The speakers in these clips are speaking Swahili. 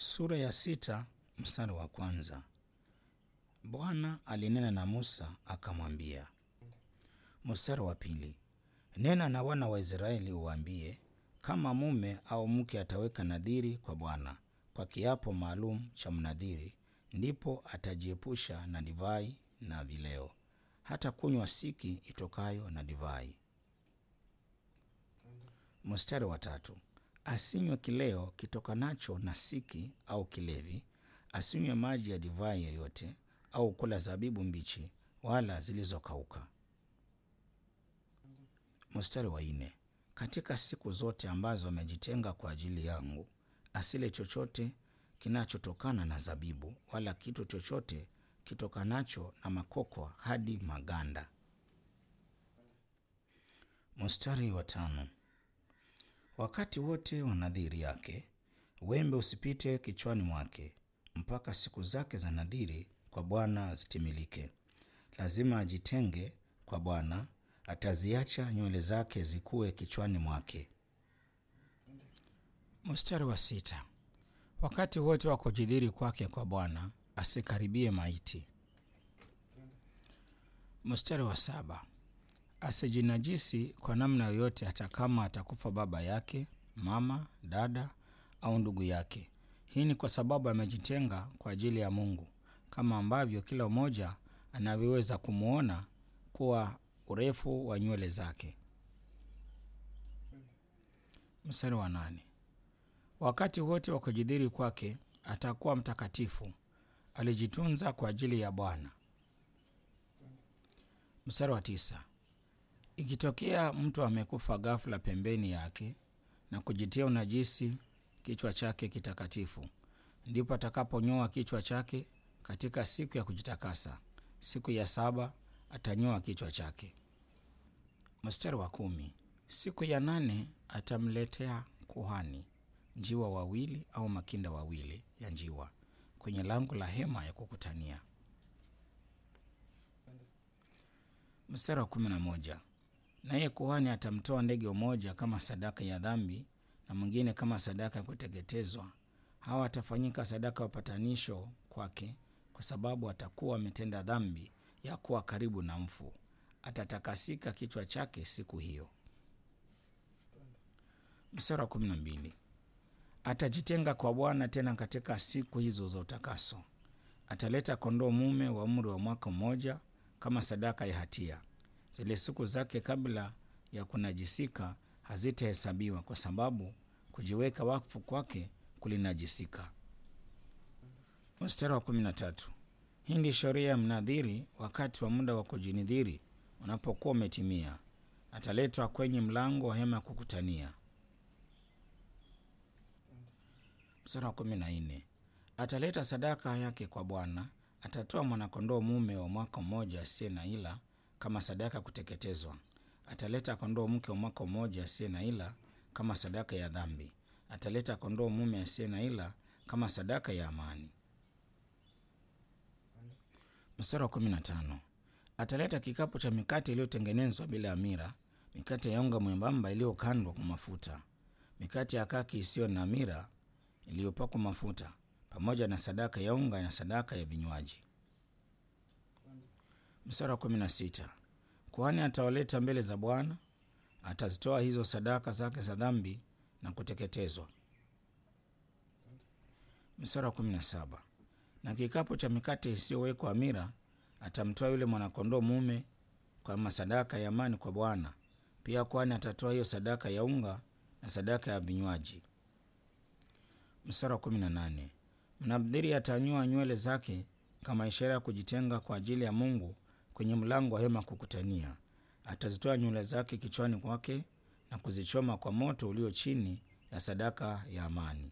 Sura ya sita mstari wa kwanza. Bwana alinena na Musa akamwambia. Mstari wa pili. Nena na wana wa Israeli uwaambie, kama mume au mke ataweka nadhiri kwa Bwana kwa kiapo maalum cha mnadhiri, ndipo atajiepusha na divai na vileo, hata kunywa siki itokayo na divai. Mstari wa tatu. Asinywe kileo kitokanacho na siki au kilevi, asinywe maji ya divai yoyote, au kula zabibu mbichi wala zilizokauka. Mstari wa nne. Katika siku zote ambazo amejitenga kwa ajili yangu, asile chochote kinachotokana na zabibu, wala kitu chochote kitokanacho na makokwa hadi maganda. Mstari wa tano. Wakati wote wa nadhiri yake, wembe usipite kichwani mwake, mpaka siku zake za nadhiri kwa Bwana zitimilike. Lazima ajitenge kwa Bwana, ataziacha nywele zake zikue kichwani mwake. Mstari wa sita. Wakati wote wa kujidhiri kwake kwa Bwana, asikaribie maiti. Mstari wa saba. Asijinajisi kwa namna yoyote, hata kama atakufa baba yake, mama, dada au ndugu yake. Hii ni kwa sababu amejitenga kwa ajili ya Mungu, kama ambavyo kila mmoja anavyoweza kumwona kuwa urefu wa nywele zake. Mstari wa nane. Wakati wote wa kujidhiri kwake atakuwa mtakatifu, alijitunza kwa ajili ya Bwana. Mstari wa tisa. Ikitokea mtu amekufa ghafla pembeni yake na kujitia unajisi kichwa chake kitakatifu, ndipo atakaponyoa kichwa chake katika siku ya kujitakasa. Siku ya saba atanyoa kichwa chake. Mstari wa kumi. Siku ya nane atamletea kuhani njiwa wawili au makinda wawili ya njiwa kwenye lango la hema ya kukutania. Mstari wa kumi na moja. Naye kuhani atamtoa ndege mmoja kama sadaka ya dhambi na mwingine kama sadaka ya kuteketezwa. Hawa watafanyika sadaka ya upatanisho kwake, kwa sababu atakuwa ametenda dhambi ya kuwa karibu na mfu. Atatakasika kichwa chake siku hiyo. Mstari wa kumi na mbili. Atajitenga kwa Bwana tena katika siku hizo za utakaso. Ataleta kondoo mume wa umri wa mwaka mmoja kama sadaka ya hatia. Zile siku zake kabla ya kunajisika hazitahesabiwa, kwa sababu kujiweka wakfu kwake kulinajisika. Mstari wa kumi na tatu. Hii ndi sheria ya mnadhiri wakati wa muda wa kujinidhiri unapokuwa umetimia, ataletwa kwenye mlango wa hema ya kukutania. Mstari wa kumi na nne. Ataleta sadaka yake kwa Bwana, atatoa mwanakondoo mume wa mwaka mmoja asiye na ila kama sadaka ya kuteketezwa. Ataleta kondoo mke wa mwaka mmoja asiye na ila kama sadaka ya dhambi. Ataleta kondoo mume asiye na ila kama sadaka ya amani. Mstari wa kumi na tano. Ataleta kikapu cha mikate iliyotengenezwa bila amira, mikate ya unga mwembamba iliyokandwa kwa mafuta, mikate ya kaki isiyo na amira iliyopakwa mafuta, pamoja na sadaka ya unga na sadaka ya vinywaji. Mstari wa kumi na sita. Kuhani atawaleta mbele za Bwana, atazitoa hizo sadaka zake za dhambi na kuteketezwa. Mstari wa kumi na saba. Na kikapu cha mikate isiyowekwa amira atamtoa yule mwanakondoo mume kama sadaka ya amani kwa Bwana. Pia kuhani atatoa hiyo sadaka ya unga na sadaka ya vinywaji. Mstari wa kumi na nane. Mnadhiri atanyoa nywele zake kama ishara ya kujitenga kwa ajili ya Mungu kwenye mlango wa hema kukutania. Atazitoa nywele zake kichwani kwake na kuzichoma kwa moto ulio chini ya sadaka ya amani.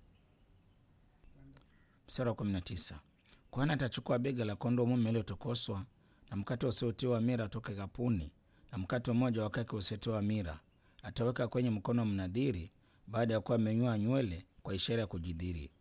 Mstari wa 19. Kuhani atachukua bega la kondoo mume iliyotokoswa na mkate usiotiwa amira toka kapuni na mkate mmoja wa kaki usiotiwa amira, ataweka kwenye mkono wa mnadhiri baada ya kuwa amenyoa nywele kwa ishara ya kujidhiri.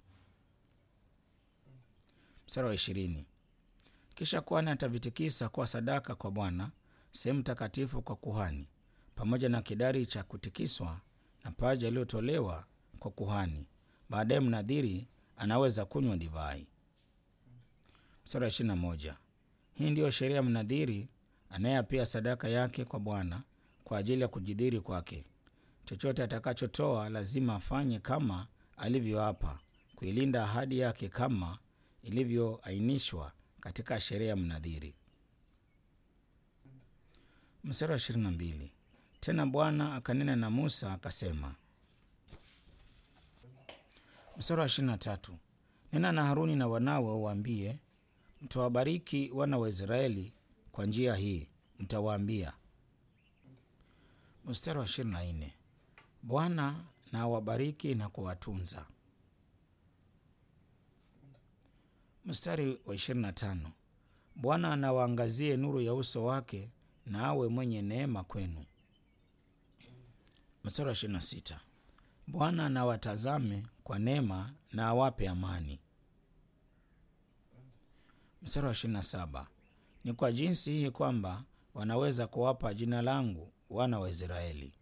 Mstari wa ishirini. Kisha kuhani atavitikisa kuwa sadaka kwa Bwana, sehemu takatifu kwa kuhani, pamoja na kidari cha kutikiswa na paja iliyotolewa kwa kuhani. Baadaye mnadhiri anaweza kunywa divai. Mstari wa ishirini na moja. Hii ndiyo sheria ya mnadhiri anayeapia sadaka yake kwa Bwana kwa ajili ya kujidhiri kwake. Chochote atakachotoa lazima afanye kama alivyoapa, kuilinda ahadi yake kama ilivyoainishwa katika sheria ya mnadhiri. Mstari wa ishirini na mbili. Tena Bwana akanena na Musa akasema. Mstari wa ishirini na tatu. Nena na Haruni na wanawe uwaambie, mtawabariki wana wa Israeli kwa njia hii, mtawaambia. Mstari wa ishirini na nne. Bwana na awabariki na kuwatunza. Mstari wa ishirini na tano. Bwana anawaangazie nuru ya uso wake na awe mwenye neema kwenu. Mstari wa ishirini na sita. Bwana na watazame kwa neema na awape amani. Mstari wa ishirini na saba. Ni kwa jinsi hii kwamba wanaweza kuwapa jina langu wana wa Israeli.